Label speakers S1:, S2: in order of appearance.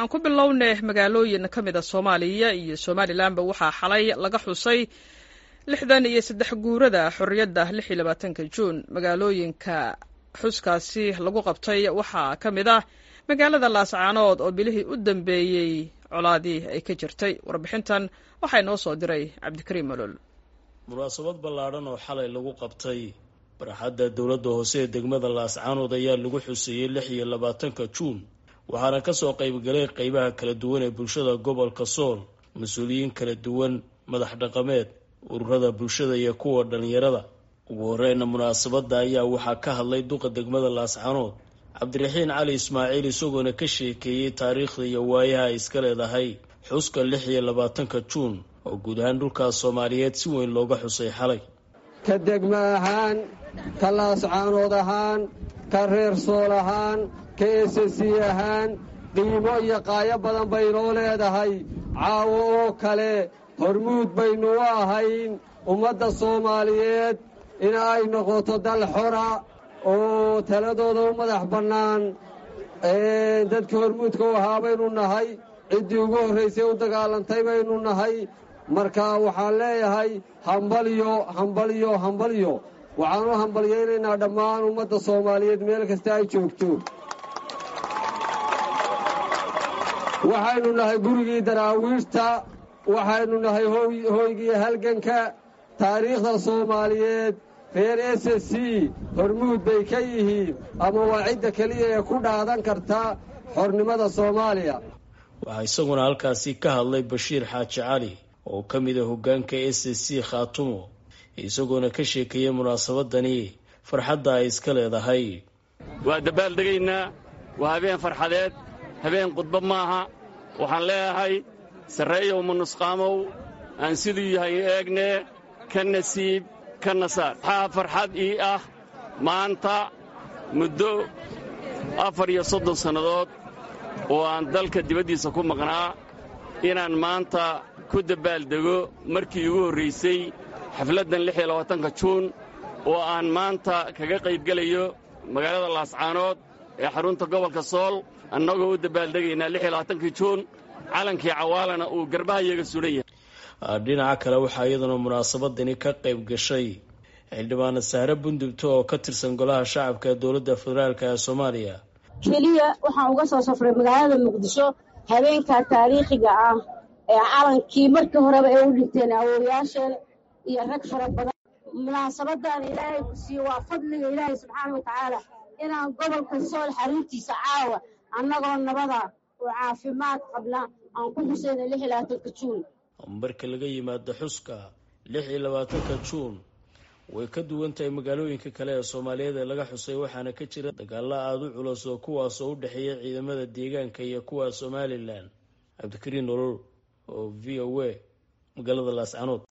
S1: aan ku bilownay magaalooyin ka mid a soomaaliya iyo somalilanba waxaa xalay laga xusay lixdan iyo saddex guurada xorriyadda lix iyo labaatanka juun magaalooyinka xuskaasi lagu qabtay waxaa ka mid ah magaalada laascaanood oo bilihii u dambeeyey colaadii ay ka jirtay warbixintan waxaa inoo soo diray cabdikariim olol
S2: munaasabad ballaadhan oo xalay lagu qabtay barxadda dowladda hoose ee degmada laascaanood ayaa lagu xuseeyey lix iyo labaatanka juun waxaana kasoo qaybgalay qeybaha kala duwan ee bulshada gobolka sool mas-uuliyiin kala duwan madax dhaqameed ururada bulshada iyo kuwa dhallinyarada ugu horeyna munaasabadda ayaa waxaa ka hadlay duqa degmada laascaanood cabdiraxiin cali ismaaciil isagoona ka sheekeeyey taariikhda iyo waayaha ay iska leedahay xuska lix iyo labaatanka juun oo guud ahaan dhulkaas soomaaliyeed si weyn looga xusay xalay
S3: ka degmo ahaan ka laascaanood ahaan ka reer sool ahaan ka esesi ahaan qiimo iyo qaayo badan baynoo leedahay caawo oo kale hormuud baynu u ahayn ummadda soomaaliyeed in ay noqoto dal xora oo taladooda u madax bannaan dadkii hormuudka u ahaa baynu nahay ciddii ugu horraysay u dagaalantay baynu nahay marka waxaan leeyahay hambalyo hambalyo hambalyo waxaan u hambalyaynaynaa dhammaan ummadda soomaaliyeed meel kasta ay joogto waxaynu nahay gurigii daraawiishta waxaynu nahay hooygii halganka taariikhda soomaaliyeed reer s s c hormuud bay ka yihiin ama waa cidda keliya ee ku dhaadan karta xornimada soomaaliya
S2: waxaa isaguna halkaasi ka hadlay bashiir xaaji cali oo ka mid a hoggaanka s s c khaatumo isagoona ka sheekeeyey munaasabadani farxadda ay iska leedahay
S4: waa dabaaldegaynaa waa habeen farxadeed habeen khudba maaha waxaan leeyahay sarreeyow manusqaamow aan siduu yahay eegnee ka nasiib ka nasaar waxaa farxad ii ah maanta muddo afar iyo soddon sannadood oo aan dalka dibaddiisa ku maqnaa inaan maanta ku dabbaaldego markii igu horraysay xafladdan lix iyo labaatanka juun oo aan maanta kaga qaybgelayo magaalada laascaanood ee xarunta gobolka sool annagoo u dabaaldegaynaa lix iyo labaatankii juun calankii cawaalana uu garbahayaga sulan yahay
S2: dhinaca kale waxaa iyaduna munaasabadani ka qayb gashay xildhibaana sahre bundubto oo ka tirsan golaha shacabka ee dowladda federaalk ee soomaaliya
S5: keliya waxaan uga soo safray magaalada muqdisho habeenkaa taariikhiga ah ee calankii markii horeba ay u dhinteen awooyaasheen iyo rag fara badan munaasabadan ilaahay ku siiye waa fadliga ilaahay subxaana wa tacaala inaan gobolka sool xaruntiisa caawa annagoo nabada oo caafimaad qabna aan ku xusayna lix iyo labaatanka juun
S2: marka laga yimaado xuska lix iyo labaatanka juun way ka duwan tahay magaalooyinka kale ee soomaaliyeed ee laga xusay waxaana ka jira dagaalo aada u culus oo kuwaasoo u dhexeeya ciidamada deegaanka iyo kuwa somalilan cabdikariin nolol oo v o a magaalada laascanood